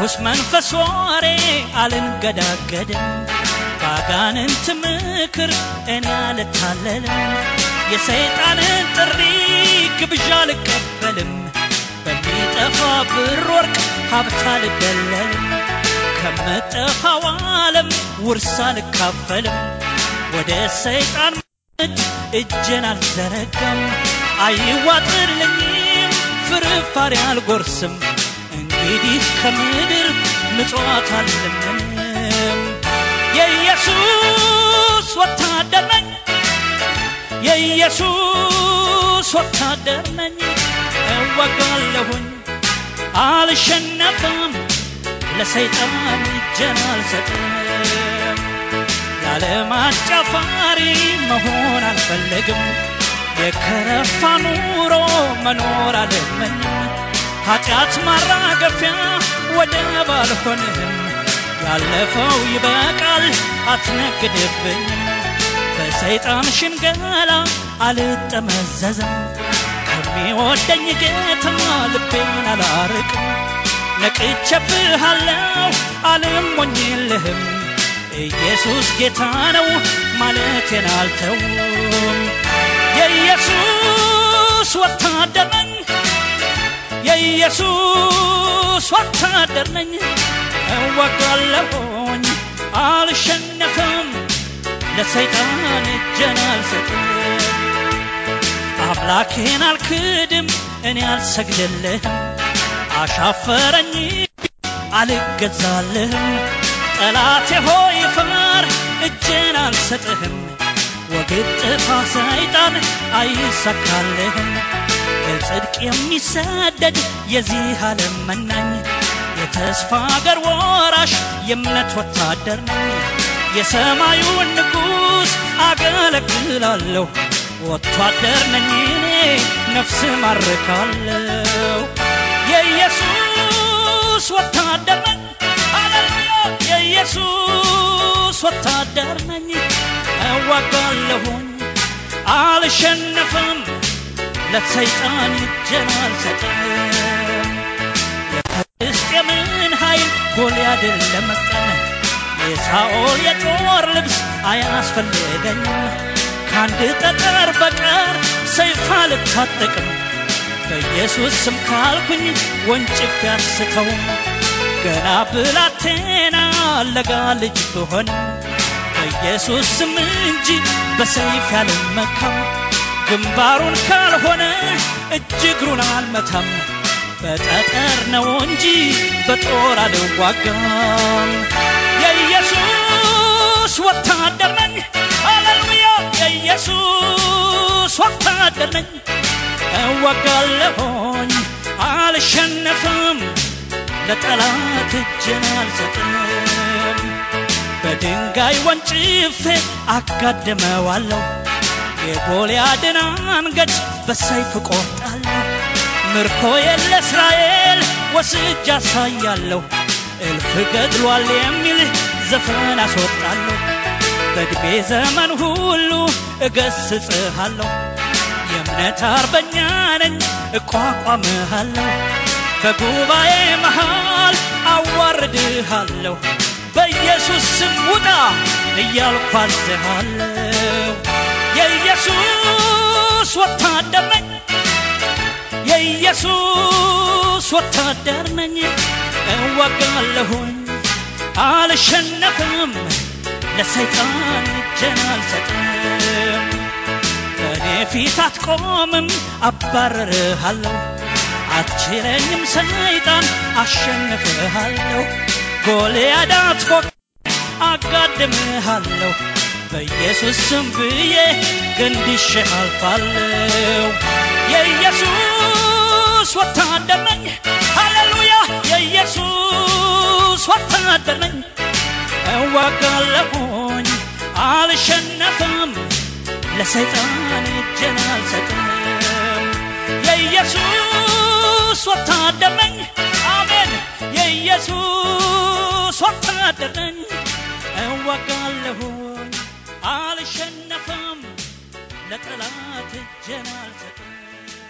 በርኩስ መንፈስ ወሬ አልንገዳገድም ባጋንንት ምክር እኔ አልታለልም የሰይጣንን ጥሪ ግብዣ አልቀበልም በሚጠፋ ብር ወርቅ ሀብት አልደለልም ከምጠፋው ዓለም ውርስ አልካፈልም ወደ ሰይጣን እጅ እጄን አልዘረጋም አይዋጥልኝም ፍርፋሪ አልጎርስም እንግዲህ ከምድር ምጽዋት አልለምንም የኢየሱስ ወታደር ነኝ የኢየሱስ ወታደር ነኝ እወጋለሁኝ አልሸነፍም ለሰይጣን እጄን አልሰጥም የዓለም አጫፋሪ መሆን አልፈልግም የከረፋ ኑሮ መኖር አልመኝም ኃጢአት ማራገፊያ ወደብ አልሆንህም ያለፈው ይበቃል አትነግድብኝም በሰይጣን ሽንገላ አልጠመዘዝም ከሚወደኝ ጌታ ልቤን አላርቅም ነቅቼብሃለሁ አልሞኝልህም ኢየሱስ ጌታ ነው ማለቴን አልተውም የኢየሱስ ወታደር ነኝ የኢየሱስ ወታደር ነኝ እወጋለሁኝ አልሸነፍም ለሰይጣን እጄን አልሰጥም አምላኬን አልክድም እኔ አልሰግድልህም አሻፈረኝ አልገዛልህም ጠላቴ ሆይ ፈር እጄን አልሰጥህም ወግድ ጥፋ ሰይጣን አይሳካልህም በጽድቅ የሚሰደድ የዚህ ዓለም መናኝ የተስፋ አገር ወራሽ የእምነት ወታደር ነኝ የሰማዩን ንጉሥ አገለግላለሁ ወታደር ነኝ እኔ ነፍስ ማርካለሁ የኢየሱስ ወታደር ነኝ ሃሌሉያ የኢየሱስ ወታደር ነኝ እዋጋለሁኝ አልሸነፍም ለሰይጣን እጄን አልሰጥም የፍልስጤምን ኃይል ጎልያድን ለመቀን የሳኦል የጦር ልብስ አያስፈልገኝም ከአንድ ጠጠር በቀር ሰይፍ አልታጠቅም በኢየሱስ ስም ካልኩኝ ወንጭፍ ያስተውም ገና ብላቴና ለጋ ልጅ ብሆንም በኢየሱስ ስም እንጂ በሰይፍ ያልመካም ግንባሩን ካልሆነ እጅ እግሩን አልመታም በጠጠር ነው እንጂ በጦር አልዋጋም የኢየሱስ ወታደር ነኝ ሃሌሉያ የኢየሱስ ወታደር ነኝ እወጋለሁኝ አልሸነፍም ለጠላት እጄን አልሰጥም በድንጋይ ወንጭፌ አጋድመዋለሁ የጎልያድን አንገት በሰይፍ ቆርጣለሁ ምርኮዬን ለእስራኤል ወስጅ አሳያለሁ እልፍ ገድሏል የሚል ዘፈን አስወጣለሁ በዕድሜ ዘመን ሁሉ እገስጽሃለሁ የእምነት አርበኛ ነኝ እቋቋምሃለሁ በጉባኤ መሃል አዋርድሃለሁ በኢየሱስ ስም ውጣ እያልኩ አዝሃለሁ የኢየሱስ ወታደር ነኝ የኢየሱስ ወታደር ነኝ እዋጋለሁኝ አልሸነፍም ለሰይጣን እጄን አልሰጥም በእኔ ፊት አትቆምም አባረርሃለሁ አትችለኝም ሰይጣን አሸንፍሃለሁ ጎልያድ አትፎቅ አጋድምሃለሁ በኢየሱስ ስም ብዬ ገንድሼ አልፋለሁ የኢየሱስ ወታደር ነኝ ሃሌሉያ የኢየሱስ ወታደር ነኝ እዋጋለሁኝ አልሸነፍም ለሰይጣን እጄን አልሰጥም የኢየሱስ ወታደር ነኝ አሜን የኢየሱስ ወታደር ነኝ እዋጋለሁኝ አልሸነፍም ለጠላት እጄን አልሰጥም